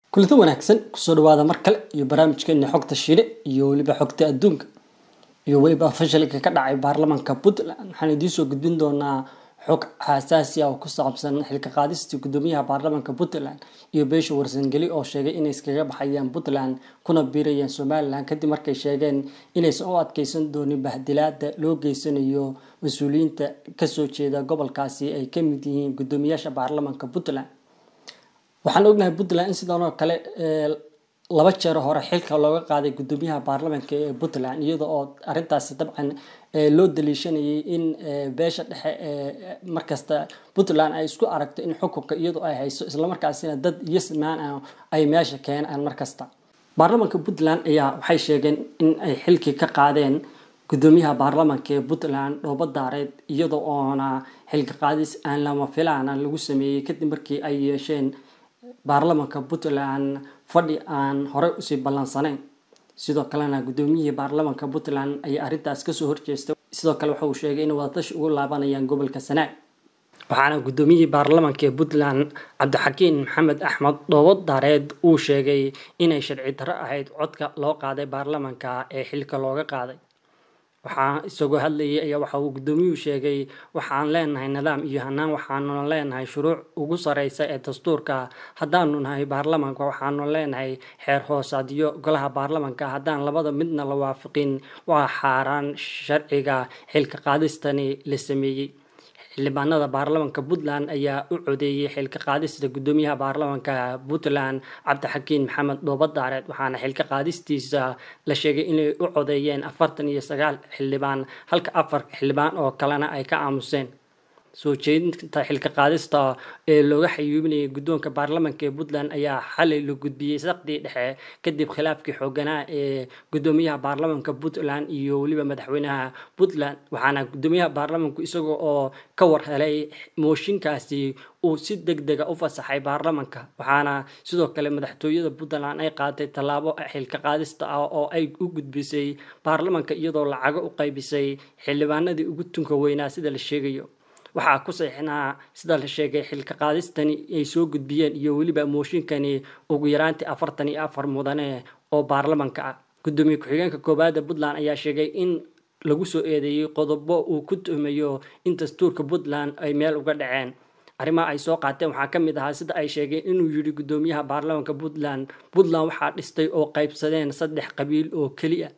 kulanti wanaagsan kusoo dhawaada mar kale iyo barnaamijkeena xogta shire iyo weliba xogta adduunka iyo weliba fashilka ka dhacay baarlamaanka puntland waxaan idiin soo gudbin doonaa xog xasaasi ah oo ku saabsan xilka qaadistii gudoomiyaha baarlamaanka puntland iyo beesha warsangeli oo sheegay inay iskaga baxayaan puntland kuna biirayaan somalilan kadib markay sheegeen inaysan u adkeysan doonin bahdilaada loo geysanayo mas-uuliyiinta kasoo jeeda gobolkaasi ay kamid yihiin gudoomiyaasha baarlamaanka puntland waxaan ognahay puntland in sidan oo kale laba jeer hore xilka looga qaaday gudoomiyaha baarlamaanka ee puntland iyada oo arintaasi dabcan loo daliishanayay in beesha dhexe markasta puntland ay isku aragto in xukunka iyadoo ay hayso islamarkaasina dad yasmaan ah ay meesha keenaan markasta baarlamaanka puntland ayaa waxay sheegeen in ay xilkii ka qaadeen gudoomiyaha baarlamaanka ee puntland dhoobo daareed iyada oona xilka qaadis aan lama filaana lagu sameeyey kadib markii ay yeesheen baarlamaanka puntland fadhi aan horey usii ballansanayn sidoo kalena gudoomiyihii baarlamaanka puntland ayaa arrintaas kasoo horjeestay sidoo kale waxa uu sheegay inay wadatashi ugu laabanayaan gobolka sanaag waxaana gudoomiyihii baarlamaanka ee puntland cabdixakiin maxamed axmed dhoobo daareed uu sheegay inay sharci darro ahayd codka loo qaaday baarlamaanka ee xilka looga qaaday waxaa isagoo hadlayay ayaa waxa uu gudoomiyuhu sheegay waxaan leenahay nidaam iyo hanaan waxaanu leenahay shuruuc ugu sareysa ee dastuurka haddaanu nahay baarlamaanka waxaanu leenahay xeer hoosaadyo golaha baarlamaanka haddaan labada midna la waafiqin waa xaaraan sharciga xilka qaadistani la sameeyey xildhibaanada baarlamaanka puntland ayaa u codeeyey xilka qaadista gudoomiyaha baarlamaanka puntland cabdixakiin maxamed dhoobo daareed waxaana xilka qaadistiisa la sheegay inay u codeeyeen afartan iyo sagaal xildhibaan halka afar xildhibaan oo kalena ay ka aamuseen soo jeedinta xilka qaadista ee looga xayuubinayay guddoonka baarlamaanka ee puntland ayaa xalay la gudbiyey saqdii dhexe kadib khilaafkii xooganaa ee gudoomiyaha baarlamaanka puntland iyo weliba madaxweynaha puntland waxaana gudoomiyaha baarlamaanku isaga oo ka war helay mooshinkaasi uu si deg dega u fasaxay baarlamaanka waxaana sidoo kale madaxtooyada puntland ay qaaday tallaabo xilka qaadista ah oo ay u gudbisay baarlamaanka iyadoo lacago u qaybisay xildhibaanadii ugu tunka weynaa sida la sheegayo waxaa ku saxinaa sida la sheegay xilka qaadistani ay soo gudbiyeen iyo weliba mooshinkani ugu yaraantii afartan iyo afar mudane oo baarlamaanka ah gudoomiye ku-xigeenka koowaada puntland ayaa sheegay in lagu soo eedeeyey qodobo uu ku tuhmayo in dastuurka puntland ay meel uga dhaceen arrimaha ay soo qaateen waxaa ka mid ahaa sida ay sheegeen inuu yidhi gudoomiyaha baarlamaanka puntland puntland waxaa dhistay oo qaybsadeen saddex qabiil oo keliya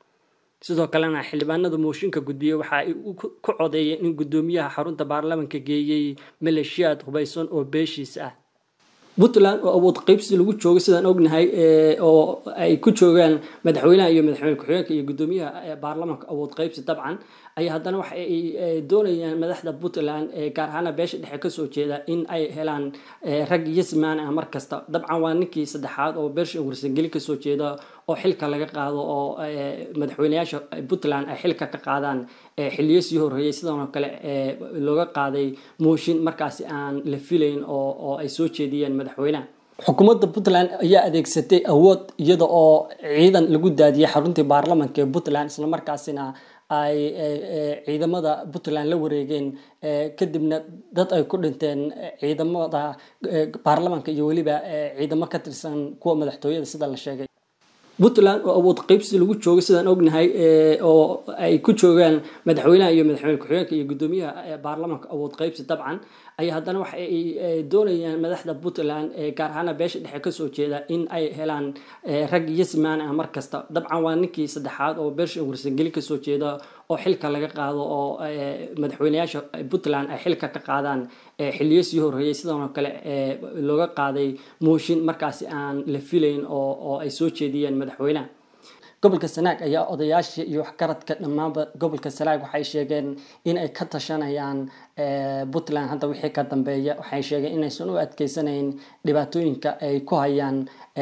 sidoo kalena xildhibaanada mooshinka gudbiyey waxa ay ku codeeyeen in gudoomiyaha xarunta baarlamaanka geeyey maleeshiyaad hubaysan oo beeshiis ah puntland oo awood qeybsi lagu joogo sidaan ognahay oo ay ku joogaan madaxweynaha iyo madaxweyne ku-xigeenka iyo gudoomiyaha baarlamaanka awood qeybsi dabcan ayaa haddana waxa ay doonayaan madaxda puntland gaar ahaana beesha dhexe kasoo jeeda in ay helaan rag yasmaan ah mar kasta dabcan waa ninkii saddexaad oo beesha warsangeli kasoo jeeda oo xilka laga qaado oo madaxweyneyaasha puntland ay xilka ka qaadaan xiliyo sii horreeyay sidanoo kale looga qaaday mooshin markaasi aan la filayn oo ay soo jeediyeen madaxweynaha xukuumadda puntland ayaa adeegsatay awood iyada oo ciidan lagu daadiyay xaruntii baarlamaanka ee puntland islamarkaasina ay ciidamada puntland la wareegeen kadibna dad ay ku dhinteen ciidamada baarlamaanka iyo weliba ciidamo ka tirsan kuwa madaxtooyada sida la sheegay puntland oo awood qeybsi lagu joogo sidaan ognahay oo ay ku joogaan madaxweynaha iyo madaxweyne ku-xigeenka iyo gudoomiyaha baarlamaanka awood qeybsi dabcan ayaa haddana waxa ay doonayaan madaxda puntland gaar ahaana beesha dhexe kasoo jeeda in ay helaan rag yasmaan ah mar kasta dabcan waa ninkii saddexaad oo beesha warsangeli kasoo jeeda oo xilka laga qaado oo madaxweyneyaasha puntland ay xilka ka qaadaan xiliyo sii horreeyay sidanoo kale looga qaaday mooshin markaasi aan la filayn oo ay soo jeediyeen madaxweynaha gobolka sanaag ayaa odayaashii iyo waxgaradka dhammaanba gobolka sanaag waxay sheegeen in ay ka tashanayaan puntland hadda wixii ka dambeeya waxay sheegeen inaysan u adkeysanayn dhibaatooyinka ay ku hayaan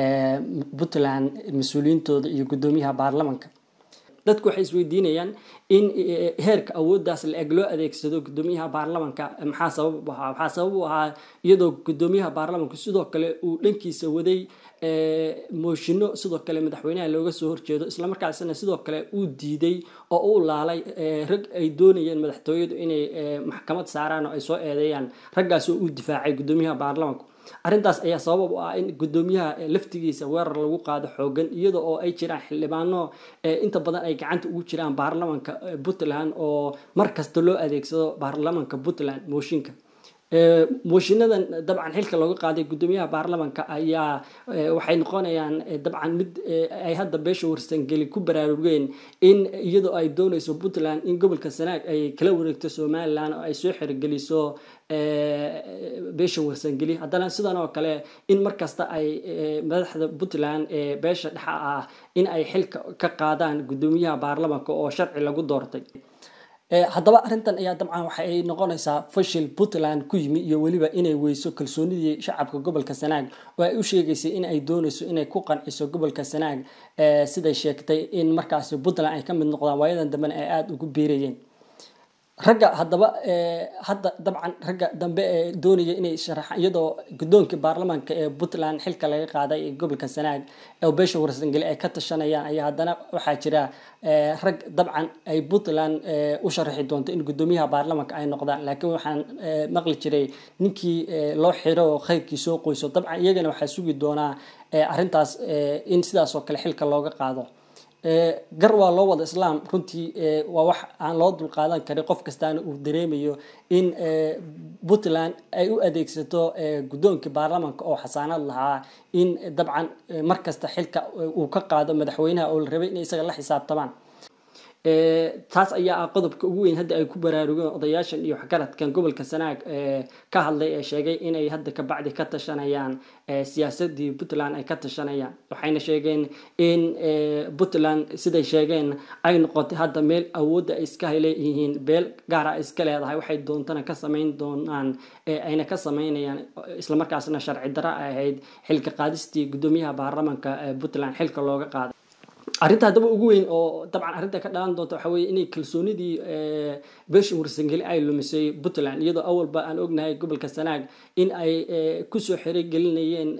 puntland mas-uuliyiintooda iyo gudoomiyaha baarlamaanka dadku waxay isweydiinayaan in heerka awooddaas la eg loo adeegsado gudoomiyaha baarlamaanka maxaa sabab u ahaa waxaa sabab u ahaa iyadoo gudoomiyaha baarlamaanku sidoo kale uu dhankiisa waday mooshino sidoo kale madaxweynaha looga soo horjeedo islamarkaasina sidoo kale uu diiday oo uu laalay rag ay doonayeen madaxtooyadu inay maxkamad saaraan oo ay soo eedeeyaan raggaas oo uu difaacay gudoomiyaha baarlamaanku arrintaas ayaa sabab u ah in gudoomiyaha laftigiisa weerar lagu qaado xoogan iyada oo ay jiraan xildhibaano inta badan ay gacanta ugu jiraan baarlamanka puntland oo mar kasta loo adeegsado baarlamanka puntland mooshinka mooshiinadan dabcan xilka looga qaaday gudoomiyaha baarlamanka ayaa waxay noqonayaan dabcan mid ay hadda beesha warsangeli ku baraarugeen in iyadoo ay dooneyso puntland in gobolka sanaag ay kala wareegto somalilan oo ay soo xerogeliso beesha warsangeli haddana sidan oo kale in markasta ay madaxda puntland ee beesha dhexa ah in ay xilka ka qaadaan gudoomiyaha baarlamanka oo sharci lagu doortay haddaba arrintan ayaa dabcan waxa ay noqonaysaa fashil puntland ku yimi iyo weliba inay weyso kalsoonidii shacabka gobolka sanaag oo ay u sheegaysay in ay dooneyso inay ku qanciso gobolka sanaag siday sheegtay in markaasi puntland ay ka mid noqdaan waayadan dambena ay aada ugu biirayeen ragga haddaba hadda dabcan ragga dambe ee doonaya inay sharaxaan iyadoo guddoonkii baarlamaanka ee puntland xilka laga qaaday ee gobolka sanaag oo beesha warsangeli ay ka tashanayaan ayaa haddana waxaa jira rag dabcan ay puntland u sharaxi doonto in guddoomiyaha baarlamaanka ay noqdaan laakiin waxaan maqli jiray ninkii loo xiro oo khayrkii soo qoyso dabcan iyagana waxaa sugi doonaa arrintaas in sidaas oo kale xilka looga qaado gar waa loo wada islaam runtii waa wax aan loo dulqaadan karin qof kastaana uu dareemayo in puntland ay u adeegsato guddoonkii baarlamaanka oo xasaanad lahaa in dabcan markasta xilka uu ka qaado madaxweynaha oo la rabay inay isaga la xisaabtamaan taas ayaa ah qodobka ugu weyn hadda ay ku baraarugeen odayaashan iyo waxgaradkan gobolka sanaag ka hadlay ee sheegay inay hadda kabacdi ka tashanayaan siyaasadii puntland ay ka tashanayaan waxayna sheegeen in puntland siday sheegeen ay noqotay hadda meel awoodda ay iska leeyihiin beel gaara ay iska leedahay waxay doontana ka samayn doonaan ayna ka samaynayaan islamarkaasna sharci daro ay ahayd xilka qaadistii guddoomiyaha baarlamanka puntland xilka looga qaaday arrinta haddaba ugu weyn oo dabcan arrinta ka dhalan doonta waxa weye inay kalsoonidii beesha warsangeli ay lumisay puntland iyadoo awalba aan ognahay gobolka sanaag in ay kusoo xerogelinayeen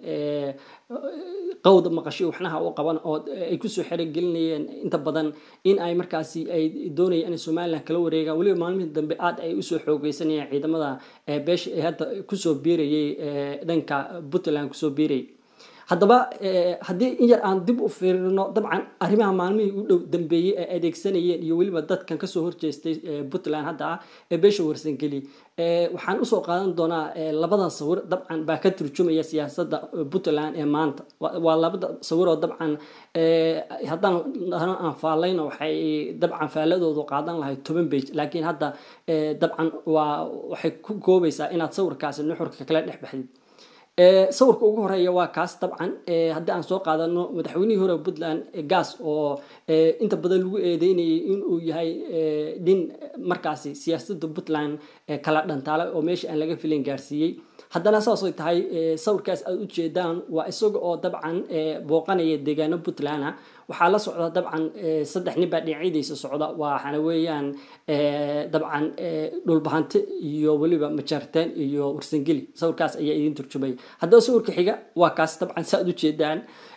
qawda maqasho waxnaha u qaban oo ay kusoo xerogelinayeen inta badan in ay markaasi ay doonayaan in somalilan kala wareegaan weliba maalmihii dambe aad ay usoo xoogeysanayeen ciidamada beesha ee hadda kusoo biirayay dhanka puntland kusoo biirayay haddaba haddii in yar aan dib u fiirino dabcan arrimaha maalmihii u dhow dambeeyey ay adeegsanayeen iyo weliba dadkan kasoo horjeestay puntland hadda ah ee beesha warsangeli waxaan usoo qaadan doonaa labadan sawir dabcan baa ka turjumaya siyaasadda puntland ee maanta waa labada sawir oo dabcan haddaan aan faalayno waxay dabcan faaladoodu qaadan lahay toban bage laakiin hadda dabcan waa waxay ku koobaysaa inaad sawirkaasi nuxurka kala dhex baxdid sawirka ugu horeeya waa kaas dabcan haddii aan soo qaadano madaxweynihii hore puntland gas oo inta badan lagu eedeynayay inuu yahay nin markaasi siyaasadda puntland kala dhantaalay oo meesha aan laga filin gaarsiiyey haddana saasay tahay sawirkaas aad ujeedaan waa isaga oo dabcan booqanaya deegaano puntland ah waxaa la socda dabcan saddex nin baa dhinacyadiisa socda waxaana weeyaan dabcan dhulbahante iyo weliba majaartaan iyo warsangeli sawirkaas ayaa idin turjumaya haddaba sawirka xiga waa kaas dabcan saaad ujeedaan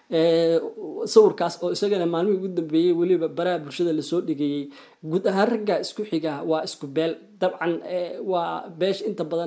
sawirkaas oo isagana maalmihii ugu dambeeyey weliba baraha bulshada lasoo dhigayey guud ahaan ragga isku xiga waa isku beel dabcan waa beesha inta badan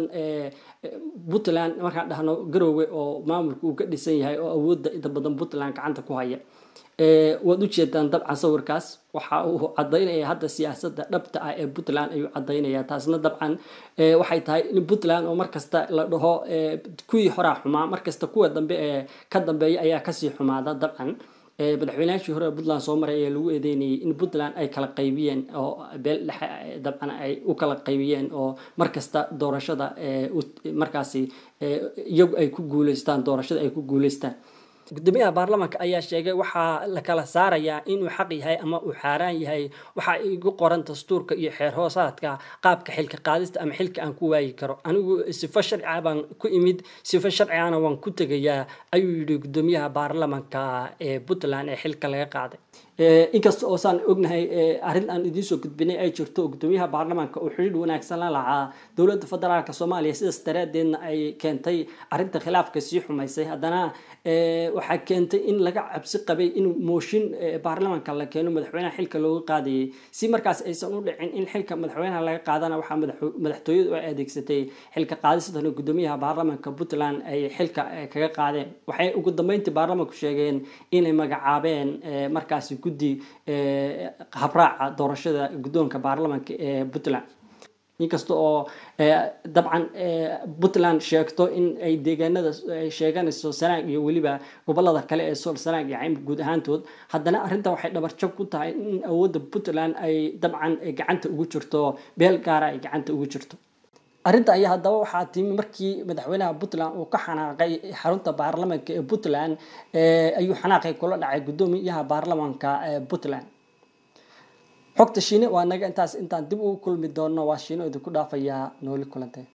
puntland markaan dhahno garoowe oo maamulka uu ka dhisan yahay oo awoodda inta badan puntland gacanta ku haya waad ujeedaan dabcan sawirkaas waxa uu cadaynaya hadda siyaasadda dhabta ah ee puntland ayuu cadaynaya taasna dabcan waxay tahay in puntland oo markasta la dhaho kuwii horaa xumaa markasta kuwa dambe ee ka dambeeya ayaa kasii xumaada dabcan madaxweynayaashii hore puntland soo maray ayaa lagu eedeynayay in puntland ay kala qaybiyeen oo beel dhexe dabcan ay u kala qaybiyeen oo markasta doorashada markaasi iyagu ay ku guuleystaan doorashada ay ku guuleystaan gudoomiyaha baarlamaanka ayaa sheegay waxaa la kala saarayaa inuu xaq yahay ama uu xaaraan yahay waxaa igu qoran dastuurka iyo xeer hoosaadka qaabka xilka qaadista ama xilka aan ku waayi karo anigu sifo sharciga baan ku imid sifo sharcigana waan ku tegayaa ayuu yidhi gudoomiyaha baarlamaanka ee puntland ee xilka laga qaaday inkasta oo saan ognahay arrin aan idiinsoo gudbinay ay jirto gudoomiyaha baarlamaanka oo xidhiidh wanaagsan la lahaa dowladda federaalk soomaaliya sidaas daraadeedna ay keentay arrinta khilaafka sii xumaysay haddana waxaa keentay in laga cabsi qabay in mooshin baarlamaanka la keeno madaxweynaha xilka looga qaadayay si markaas aysan u dhicin in xilka madaxweynaha laga qaadana waxaa madaxtooyadu ay adeegsatay xilka qaadistana gudoomiyaha baarlamaanka puntland ay xilka kaga qaadeen waxay ugu dambeyntii baarlamaanku sheegeen inay magacaabeen markaasi guddi habraaca doorashada guddoonka baarlamaanka ee puntland inkasta oo dabcan puntland sheegto in ay deegaanada ay sheeganayso sanaag iyo weliba gobolada kale ee sool sanaag iyo caymir guud ahaantood haddana arrintan waxay dhabarjab ku tahay in awoodda puntland ay dabcan gacanta ugu jirto beel gaara ay gacanta ugu jirto arrinta ayaa haddaba waxaa timi markii madaxweynaha puntland uu ka xanaaqay xarunta baarlamaanka ee puntland ayuu xanaaqay kula dhacay guddoomiyaha baarlamaanka ee puntland xogta shiine waa naga intaas intaan dib ugu kulmi doono waa shiino idinku dhaafayaa nooli kulantee